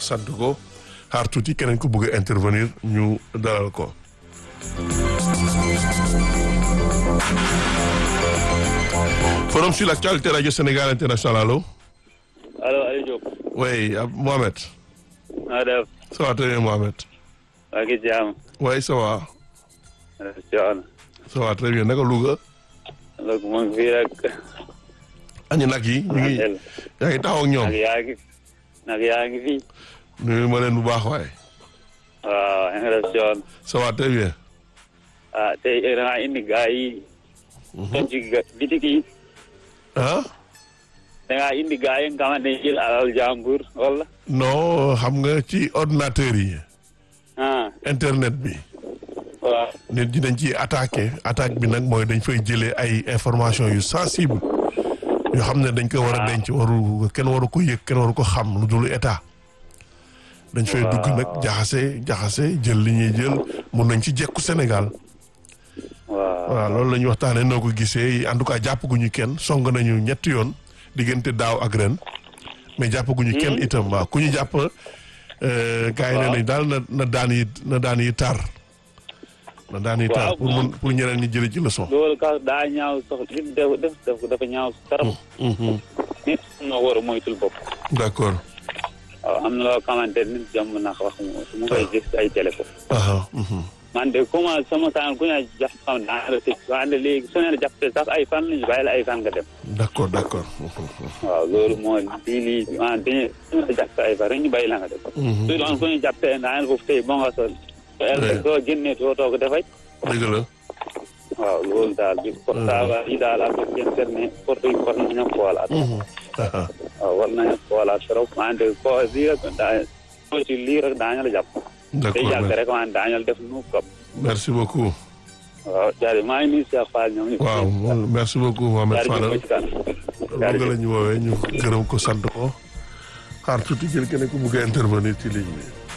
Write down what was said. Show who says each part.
Speaker 1: sant ko xaar tuuti keneen ku bëgg a intervenir ñu dalal ko. forum sur l'actualité radio Sénégal international allo.
Speaker 2: allo Aliou Diop.
Speaker 1: oui Mohamed.
Speaker 2: na def.
Speaker 1: ça va très bien Mohamed.
Speaker 2: waa ngi jaam.
Speaker 1: oui ça va.
Speaker 2: Thion.
Speaker 1: ça va très bien naka Louga.
Speaker 2: donc mu ngi fii rek.
Speaker 1: añu nag yi ñu ngi yaa ngi taxaw ak ñoom.
Speaker 2: nag yaa ngi nag yaa ngi fii.
Speaker 1: nuyu ma leen bu baax waaye.
Speaker 2: waaw yaa ngi def Thion.
Speaker 1: ça va très bien.
Speaker 2: ah tey da ngaa indi gars yi. toog ci bitik yi.
Speaker 1: ah.
Speaker 2: da ngaa indi gars yi nga xamante ne jël alal jàmbur wala.
Speaker 1: non xam nga ci ordinateur yi.
Speaker 2: ah
Speaker 1: internet bi.
Speaker 2: waaw.
Speaker 1: nit ñi dañ ciy attaqué attaque bi nag mooy dañ fay jëlee ay information yu sensible yoo xam ne dañ ko war a denc waru kenn waru ko yëg kenn waru ko xam lu dul état dañ fay dugg nag jaxase jaxase jël li ñuy jël mun nañ ci jekku Sénégal
Speaker 2: waaw.
Speaker 1: waaw loolu la ñuy waxtaanee noo ko gisee en tout cas jàppaguñu kenn song nañu ñetti yoon diggante daaw ak ren mais jàppaguñu kenn itam waaw ku ñu jàpp gars yi nee nañ daal na na daan yi na daan yi tar na daan yi tar
Speaker 2: Waaw,
Speaker 1: pour mun pour ñeneen ñi jële ci leçon
Speaker 2: loolu ka daa ñaaw sax li def def def dafa ñaaw trop.
Speaker 1: Mhm.
Speaker 2: nit noo war a moytul bopp.
Speaker 1: d'accord
Speaker 2: waaw am na loo xamante ne nit jàmm na wax mu mu koy gis ay téléphone.
Speaker 1: aha mhm.
Speaker 2: man de comment sama saan ku ñu jàpp xam daa la tëj wante léegi su ne la jàppee sax ay fan lañu bàyyi la ay fan nga dem.
Speaker 1: d'accord d'accord Mhm.
Speaker 2: waaw loolu moo lii lii maanaam dañuy su ne la jàppee ay fan rek ñu bàyyi la nga dem.
Speaker 1: Mhm.
Speaker 2: su doon ku ñu jàppee daa foofu tey bon nga sol.
Speaker 1: Ouais.
Speaker 2: soo génnee soo toog dafay.
Speaker 1: dëgg la
Speaker 2: waaw loolu daal bi portable yi daal ak internet porte yi war nañu xoolaat.
Speaker 1: Mhm. aha
Speaker 2: waaw war nañu xoolaat trop wante ko lii rek daa soo ci lii rek daañu la jàpp. day
Speaker 1: d'accord
Speaker 2: yàgg
Speaker 1: mer-
Speaker 2: rek wante daañu la def nu kam.
Speaker 1: merci beaucoup
Speaker 2: waaw jaari maa ngi nuyu Cheikh Fall ñoom ñëpp.
Speaker 1: waaw moom merci beaucoup Mohamed
Speaker 2: jaari
Speaker 1: Fadal
Speaker 2: jëf ba ci kanam.
Speaker 1: loolu la ñu woowee ñu gërëm ko sant ko xaar tuuti jël keneen ku bëgg a intervenir ci ligne bi